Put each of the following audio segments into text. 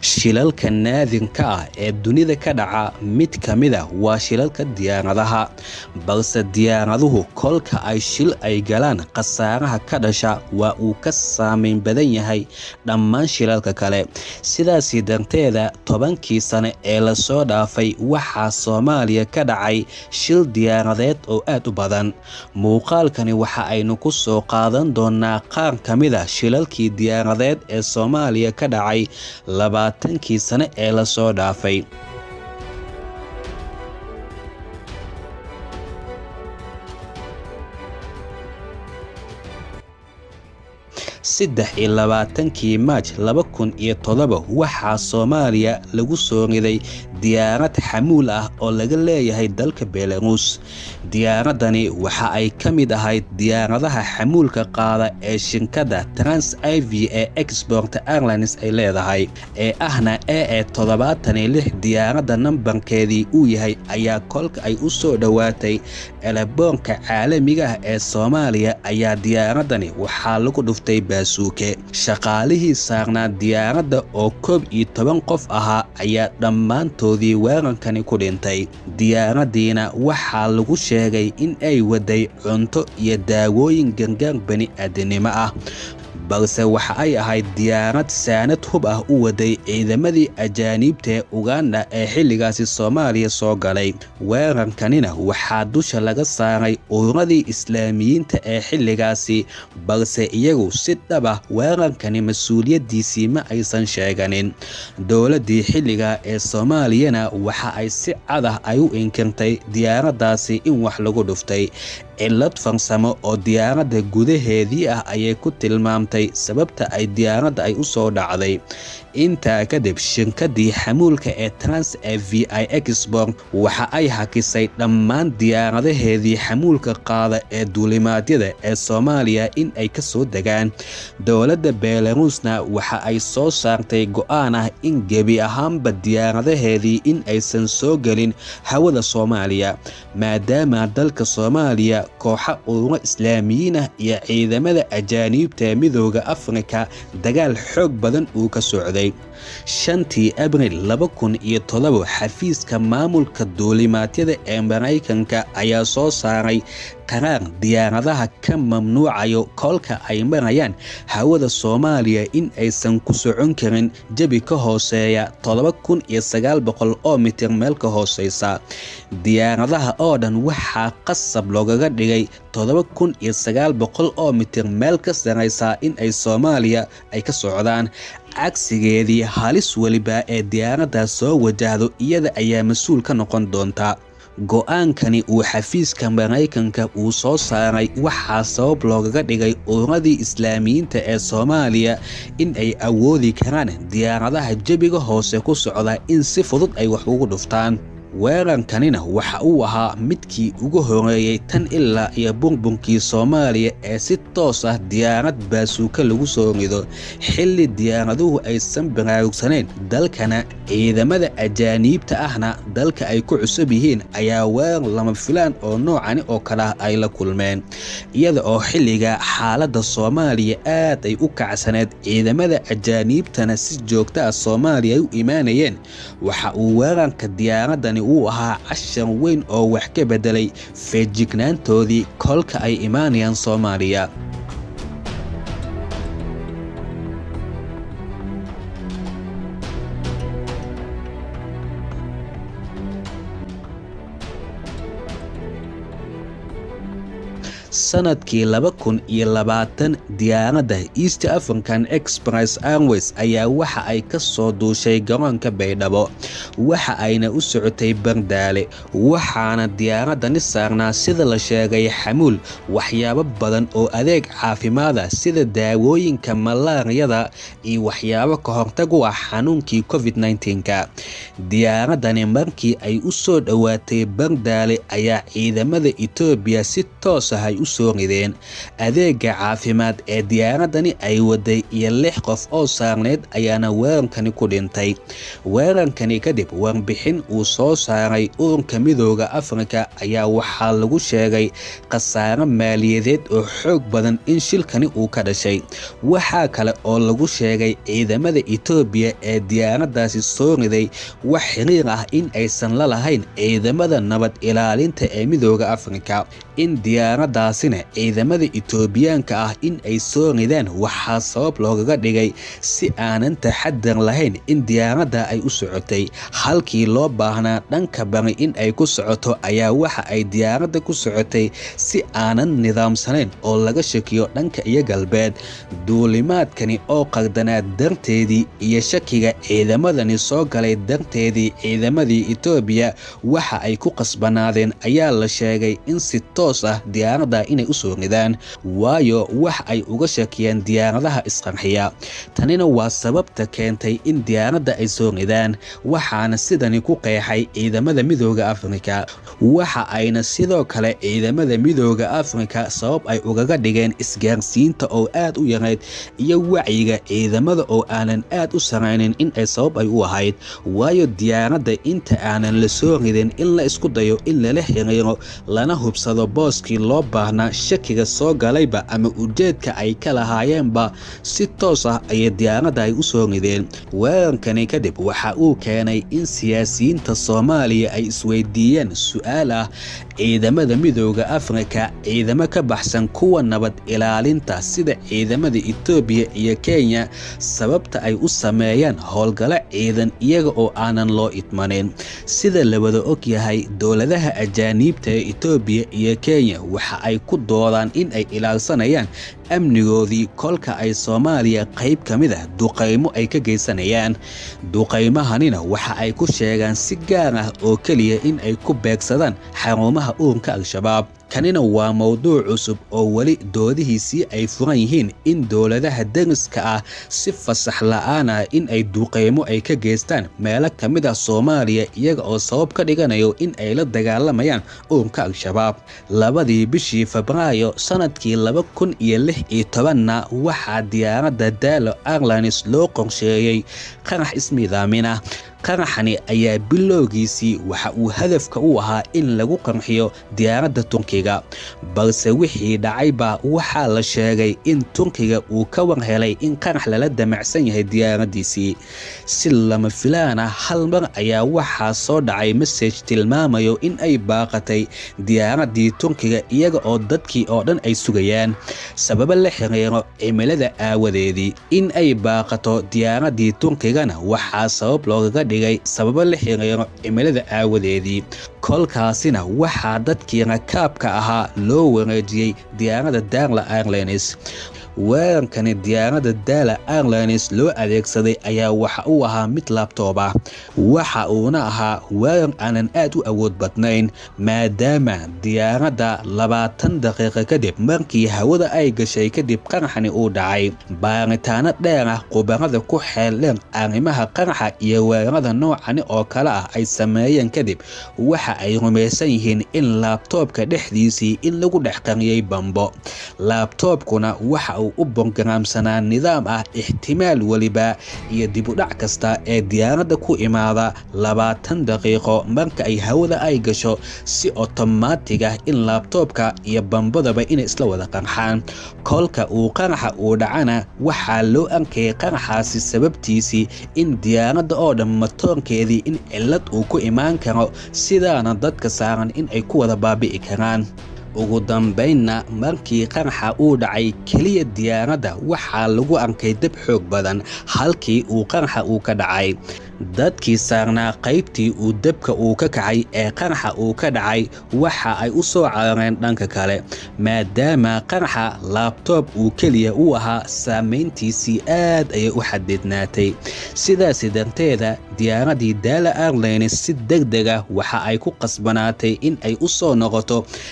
shilalka naadirka ah ee dunida ka dhaca mid ka mid a waa shilalka diyaaradaha balse diyaaraduhu kolka ay shil ay galaan khasaaraha ka dhasha waa uu ka saameyn badan yahay dhammaan shilalka kale sidaasi darteeda tobankii sane ee lasoo dhaafay waxaa soomaaliya ka dhacay shil diyaaradeed oo aad u badan muuqaalkani waxa aynu ku soo qaadan doonaa qaar ka mid a shilalkii diyaaradeed ee soomaaliya ka dhacay labaatankii sane ee lasoo dhaafay saddex iyo labaatankii maaj laba kun iyo todoba waxaa soomaaliya lagu soo riday diyaarad xamuul ah oo laga leeyahay dalka belaruus diyaaradani waxa ay ka mid ahayd diyaaradaha xamuulka qaada ee shirkadda trans i v ee export airlines ay leedahay ee ahna ee ee toddobaatan iyo lix diyaaradda nambarkeedii uu yahay ayaa kolka ay u soo dhowaatay eleboonka caalamiga ah ee soomaaliya ayaa diyaaradani waxaa lagu dhuftay baasuuke shaqaalihii saarnaa diyaaradda oo koob iyo toban qof ahaa ayaa dhammaantoodii weerankani ku dhintay diyaaraddiina waxaa lagu sheegay in ay waday cunto iyo daawooyin gargaar bani aadinimo ah balse waxa ay ahayd diyaarad saanad hub ah u waday ciidamadii ajaaniibta ee uganda ee xilligaasi soomaaliya soo galay weerarkanina waxaa dusha laga saaray ururadii islaamiyiinta ee xilligaasi balse iyagu si dhab ah weerarkani mas-uuliyaddiisii ma aysan sheeganin dowladdii xilliga ee soomaaliyana waxa ay si cad ah ay u inkirtay diyaaraddaasi in wax lagu dhuftay cillad farsamo oo diyaaradda gudaheedii ah ayay ku tilmaamtay sababta ay diyaaradda ay u soo dhacday intaa kadib shirkaddii xamuulka ee trans ee v i export waxa ay hakisay dhammaan diyaaradaheedii xamuulka qaada ee duulimaadyada ee soomaaliya in ay ka soo degaan dowladda belaruusna waxa ay soo saartay go'aan ah in gebi ahaanba diyaaradaheedii in aysan soo gelin hawada soomaaliya maadaama dalka soomaaliya kooxa ururo islaamiyiin ah iyo ciidamada ajaaniibta ee midooda afrika dagaal xoog badan uu ka socday shantii abril laba kun iyo todoba xafiiska maamulka duulimaadyada ee maraykanka ayaa soo saaray qaraar diyaaradaha ka mamnuucayo kolka ay marayaan hawada soomaaliya in aysan ku socon karin jebi ka hooseeya toddoba kun iyo sagaal boqol oo mitir meel ka hooseysa diyaaradaha oo dhan waxaa qasab loogaga dhigay toddoba kun iyo sagaal boqol oo mitir meel ka saraysa in ay soomaaliya ay ka socdaan cagsigeedii halis weliba ee diyaaraddaas soo wajahdo iyada ayaa mas-uul ka noqon doonta go-aankani uu xafiiska maraykanka uu soo saaray waxaa sabab loogaga dhigay ururadii islaamiyiinta ee soomaaliya in ay awoodi karaan diyaaradaha jebiga hoose ku socda in si fudud ay wax ugu dhuftaan weerarkanina waxa uu ahaa midkii ugu horeeyey tan ilaa iyo burburkii soomaaliya ee si toos ah diyaarad baasuuka lagu soo rido xilli diyaaraduhu aysan baraarugsaneyn dalkana ciidamada ajaaniibta ahna dalka ay ku cusub yihiin ayaa weerar lama filaan oo noocani oo kale ah ay la kulmeen iyada oo xilliga xaaladda soomaaliya aad ay u kacsaneed ciidamada ajaaniibtana si joogta ah soomaaliya ay u imaanayeen waxa uu weerarka diyaaradani uu ahaa cashar weyn oo wax ka beddelay feejignaantoodii kolka ay imaanayaan soomaaliya sanadkii laba kun iyo labaatan diyaaradda east african express airways ayaa waxa ay ka soo duushay garoonka baydhabo waxa ayna u socotay bardaale waxaana diyaaradani saarnaa sida la sheegay xamuul waxyaabo badan oo adeeg caafimaada sida daawooyinka malaariyada iyo waxyaabo ka hortag u ah xanuunkii covid nka diyaaradani markii ay u soo dhowaatay bardaale ayaa ciidamada etoobiya si toos ah ay u soo rideen adeega caafimaad ee diyaaradani ay waday iyo lix qof oo saarneyd ayaana weerankani ku dhintay weerankani kadib warbixin uu soo saaray ururka midooda afrika ayaa waxaa lagu sheegay khasaaro maaliyadeed oo xoog badan in shilkani uu ka dhashay waxaa kale oo lagu sheegay ciidamada etoobiya ee diyaaraddaasi soo riday wax xiriir ah in aysan la lahayn ciidamada nabad ilaalinta ee midooda afrika in diyaaraddaasina ciidamada etoobiyaanka ah in ay soo ridaan waxaa sabab loogaga dhigay si aanan taxadar lahayn in diyaaradda ay u socotay halkii loo baahnaa dhanka bari in ay ku socoto ayaa waxa ay diyaaradda ku socotay si aanan nidaamsanayn oo laga shakiyo dhanka iyo galbeed duulimaadkani oo qardanaa darteedii iyo shakiga ciidamadani soo galay darteedii ciidamadii etoobiya waxa ay ku qasbanaadeen ayaa la sheegay in si toos ah diyaaradda inay u soo ridaan waayo wax ay uga shakiyeen diyaaradaha isqarxiya tanina waa sababta keentay in diyaaradda ay soo ridaan waxaana sidani ku qeexay ciidamada midooda afrika waxa ayna sidoo kale ciidamada midooda afrika sabab ay ugaga dhigeen isgaarsiinta oo aad u yarayd iyo wacyiga ciidamada oo aanan aad u saraynin in ay sabab ay u ahayd waayo diyaaradda inta aanan la soo ridin in la isku dayo in lala xiriiro lana hubsado booskii loo baahnaa shakiga soo galayba ama ujeedka ay ka lahaayeenba si toos ah ayay diyaaradda ay u soo rideen weerankani kadib waxa uu keenay in siyaasiyiinta soomaaliya ay isweydiiyeen su-aal ah ciidamada midooda afrika ciidamo ka baxsan kuwa nabad ilaalinta sida ciidamada etoobiya iyo kenya sababta ay u sameeyaan howlgalo ciidan iyaga oo aanan loo idmanin sida la wada og yahay dowladaha ajaaniibta ee etoobiya iyo kenya waxa ay ku doodaan in ay ilaalsanayaan amnigoodii kolka ay soomaaliya qayb ka mid ah duqaymo ay ka geysanayaan duqaymahanina waxa ay ku sheegaan si gaar ah oo keliya in ay ku beegsadaan xarumaha ururka al-shabaab kanina waa mowduuc cusub oo weli doodihiisii ay furan yihiin in dowladaha dariska ah si fasax la-aan ah in ay duqeymo ay ka geystaan meelo ka mid ah soomaaliya iyaga oo sabab ka dhiganayo in ay la dagaalamayaan ururka al-shabaab labadii bishii febraayo sanadkii laba kun iyo lix iyo tobanna waxaa diyaaradda daalo airlines loo qorsheeyey qarax ismiidaaminah qaraxani ayaa bilowgiisii waxa uu hadafka u ahaa in lagu qarxiyo diyaaradda turkiga balse wixii dhacayba waxaa la sheegay in turkiga uu ka war helay in qarax lala damacsan yahay diyaaraddiisii si lama filaana hal mar ayaa waxaa soo dhacay masaj tilmaamayo in ay baaqatay diyaaraddii turkiga iyaga oo dadkii oo dhan ay sugayaan sababo la xiriiro cimilada aawadeedii in ay baaqato diyaaraddii turkigana waxaa sabab loogaga dhigay sababo la xiriiro cimilada aawadeedii kolkaasina waxaa dadkii rakaabka ahaa loo wareejiyey diyaaradda darla airlines weerankani diyaaradda daala airlines loo adeegsaday ayaa waxa uu ahaa mid laabtoob ah waxa uuna ahaa weerar aanan aad u awood badnayn maadaama diyaaradda labaatan daqiiqo kadib markii hawada ay gashay kadib qaraxani uu dhacay baaritaano dheer ah khubarada ku xeeldheer arrimaha qaraxa iyo weerarada noocani oo kale ah ay sameeyeen kadib waxa ay rumaysan yihiin in laabtoobka dhexdiisii in lagu dhex qariyey bambo laabtoobkuna waxa uu u bogaraamsanaa nidaam ah ixtimaal weliba iyo dibudhac kasta ee diyaaradda ku imaada labaatan daqiiqo marka ay hawada ay gasho si otomaatig ah in laabtoobka iyo bambadaba inay isla wada qarxaan kolka uu qaraxa uu dhacana waxaa loo arkayay qaraxaasi sababtiisii in diyaaradda oo dhan matoorkeedii in cillad uu ku imaan karo sidaana dadka saaran in ay ku wada baabi'i karaan ugu dambaynna markii qaraxa uu dhacay keliya diyaaradda waxaa lagu arkay dab xoog badan halkii uu qaraxa uu ka dhacay dadkii saarnaa qaybtii uu dabka uu ka kacay ee qaraxa uu ka dhacay waxa ay u soo carareen dhanka kale maadaama qaraxa laabtoob uu keliya u ahaa saamayntiisii aad ayay u xadidnaatay sidaasi darteeda diyaaraddii daala airlines si deg deg ah waxa ay ku qasbanaatay in ay u soo noqoto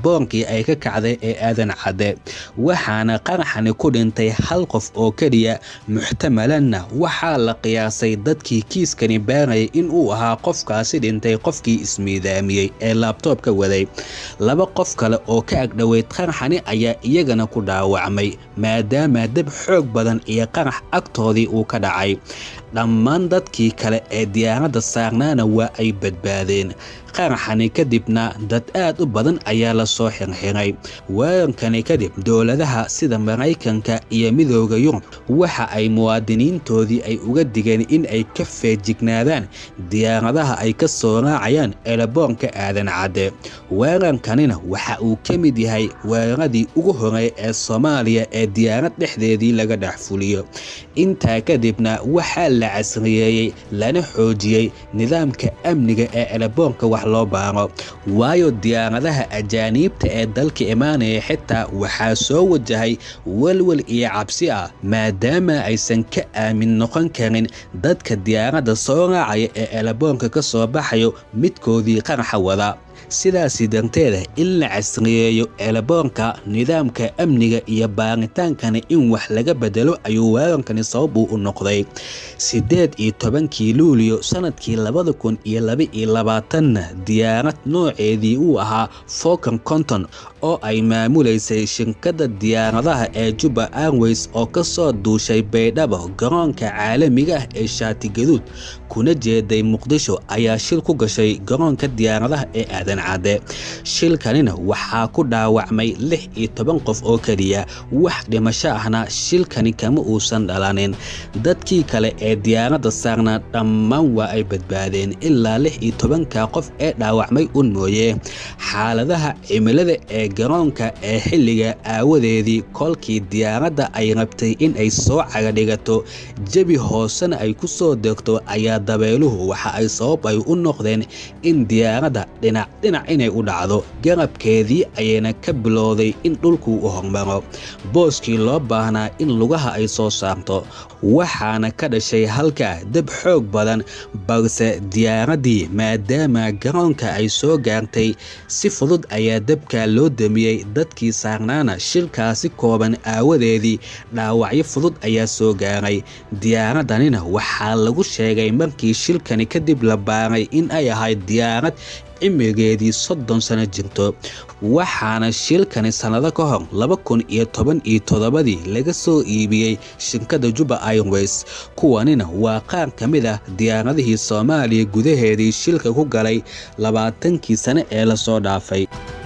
eleboonkii ay ka kacday ee aadan cadde waxaana qaraxani ku dhintay hal qof oo keliya muxtamalanna waxaa la qiyaasay dadkii kiiskani baarayay in uu ahaa qofkaasi dhintay qofkii ismiidaamiyey ee laabtoobka waday laba qof kale oo ka agdhoweyd qaraxani ayaa iyagana ku dhaawacmay maadaama dab xoog badan iyo qarax agtoodii uu ka dhacay dhammaan dadkii kale ee diyaaradda saarnaana waa ay badbaadeen qaraxani kadibna dad aad u badan ayaa la soo xirxiray weerankani kadib dowladaha sida maraykanka iyo midooda yurub waxa ay muwaadiniintoodii ay uga digeen in ay ka feejignaadaan diyaaradaha ay ka soo raacayaan eleboonka aadan cadde weerankanina waxa uu ka mid yahay weeraradii ugu horey ee soomaaliya ee diyaarad dhexdeedii laga dhex fuliyo intaa kadibna waxaa la casriyeeyey lana xoojiyey nidaamka amniga ee eleboonka wax loo baaro waayo diyaaradaha ajaaniibta ee dalka imaanaya xitaa waxaa soo wajahay welwel iyo cabsi ah maadaama aysan ka aamin noqon karin dadka diyaaradda soo raacaya ee eleboonka ka soo baxayo midkoodii qaraxa wada sidaasi darteeda in la casriyeeyo eleboonka nidaamka amniga iyo baaritaankani in wax laga bedelo ayuu weerankani sababuu u noqday siddeed iyo tobankii luuliyo sanadkii labada kun iyo laba iyo labaatanna diyaarad nooceedii uu ahaa fokan conton oo ay maamulaysay shirkadda diyaaradaha ee juba airways oo ka soo duushay baydhabo garoonka caalamiga ah ee shaatigaduud kuna jeeday muqdisho ayaa shil ku gashay garoonka diyaaradaha ee aadan cadde shilkanina waxaa ku dhaawacmay lix iyo toban qof oo keliya wax dhimasho ahna shilkani kama uusan dhalanin dadkii kale ee diyaaradda saarnaa dhammaan waa ay badbaadeen ilaa lix iyo tobanka qof ee dhaawacmay un mooye xaaladaha cimilada ee garoonka ee xilliga aawadeedii kolkii diyaaradda ay rabtay in ay soo cagadhigato jebi hoosena ay ku soo degto ayaa dabeeluhu waxa ay sabab ay u noqdeen in diyaaradda dhinac dhinac inay u dhacdo garabkeedii ayayna ka bilowday in dhulkuu u hormaro booskii loo baahnaa in lugaha ay soo saarto waxaana ka dhashay halkaa dab xoog badan balse diyaaraddii maadaama garoonka ay soo gaartay si fudud ayaa dabka loo damiyey dadkii saarnaana shilkaasi kooban aawadeedii dhaawacyo fudud ayaa soo gaaray diyaaraddanina waxaa lagu sheegay markii shilkani kadib la baaray in ay ahayd diyaarad cimrigeedii soddon sano jirto waxaana shilkani sannado ka hor laba kun iyo toban iyo toddobadii laga soo iibiyey shirkadda juba airways kuwanina waa qaar ka mid ah diyaaradihii soomaaliya gudaheedii shilka ku galay labaatankii sane ee lasoo dhaafay